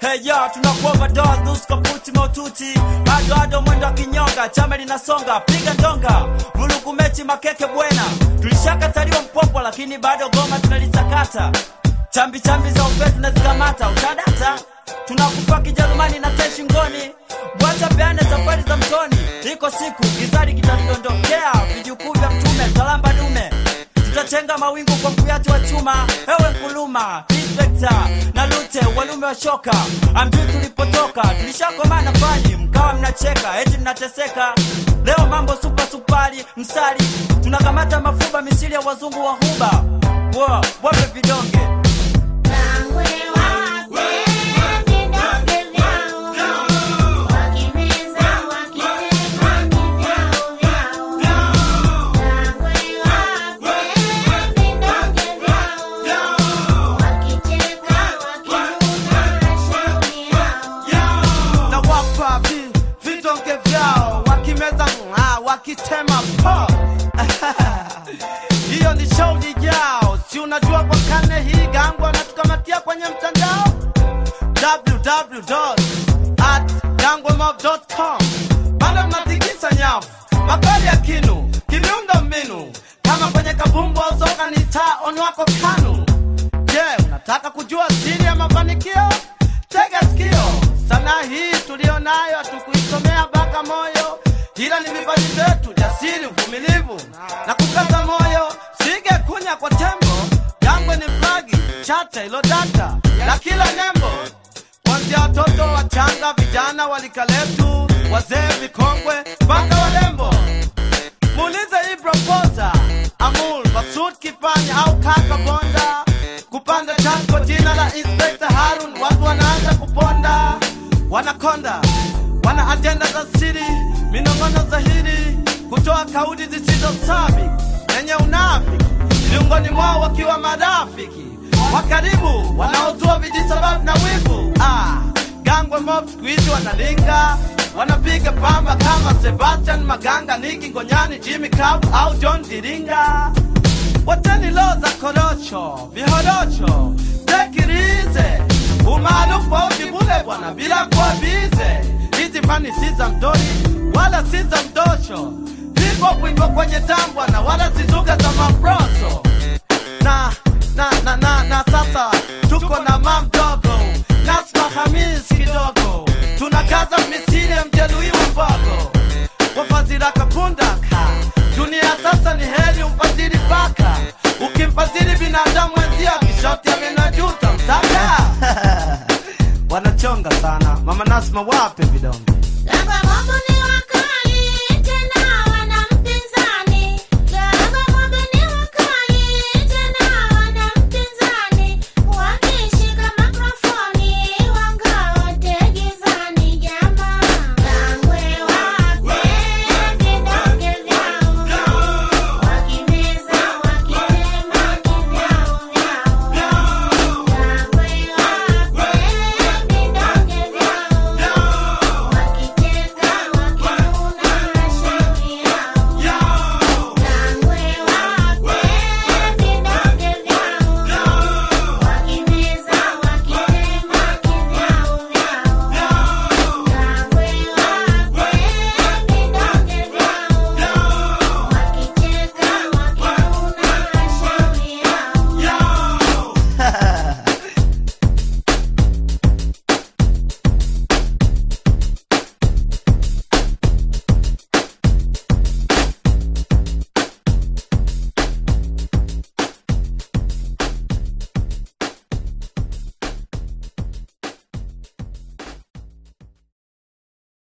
Hey ya tunakuwa overdose nusu kaputi maututi bado ado mwendo wa kinyonga chama linasonga piga ndonga vulugu mechi makeke bwena tulishakataliwa mpopwa lakini bado goma tunalisakata chambi chambi za upe tunazikamata utadata tunakupa kijerumani na te shingoni bwacha peane safari za mtoni iko siku gizari kitatudondokea vijukuu vya mtume talamba dume tutachenga mawingu kwa mkuyati wa chuma ewe nkuluma inspekta na lute walume wa shoka amjui tulipotoka tulishakomana fani mkawa mnacheka eti mnateseka leo mambo supa supali msali tunakamata mafuba misili ya wazungu wa huba wo wape vidonge Wangwe wate vidonge vyao, wakimeza wakitema kivyao vyao. Wangwe wate vidonge vyao, wakicheka wakiruka shauri yao. na wapa vi, vidonge vyao wakimeza ng'a, wakitema po hiyo ni shauri yao si unajua kwa kane hii gangwa natukamatia kwenye mtandao www.gangwamob.com bado mnatikisa nyavu makali ya kinu kimiundo mbinu kama kwenye kabumbu au soka ni taa on wako kanu Je, unataka kujua siri ya mafanikio? Tega sikio, sanaa hii tulio nayo hatukuisomea mpaka moyo, ila ni vipaji vyetu, jasiri, uvumilivu na kukaza moyo. Sige kunya kwa tembo, jangwe ni flagi, chata ilo data la kila nembo, kuanzia watoto wachanga, vijana walika letu, wazee vikongwe, mpaka walembo muulize hii proposa amul masud kifanya au kaka bonda kupanda chako jina la inspekta harun watu wanaanza kuponda wanakonda wana ajenda za siri minong'ono dhahiri kutoa kauli zisizo sabi zenye unafiki miongoni mwao wakiwa marafiki wa karibu wanaotoa vijisababu na wivu ah, gangwe mob siku hizi wanalinga wanapiga pamba kama sebastian maganga niki ngonyani jimmy Cab au john diringa wateni loo za korosho vihorocho tekirize umaarufu au jibule bwana bila kuwa bize hizi fani si za mdori wala si za mdosho vipo kuipo kwenye tambwana wala si zuga za mabroso na na na na na sasa tuko na mam dogo nasma hamis kidogo tunakaza misiri ya mjeruhi wa mbogo wafadhila kapundaka dunia sasa ni heri umfadhili paka ukimfadhili binadamu wenzio kishoti amenajuta mtaka wanachonga sana mama nasma wape vidonge Gamba mambo ni wako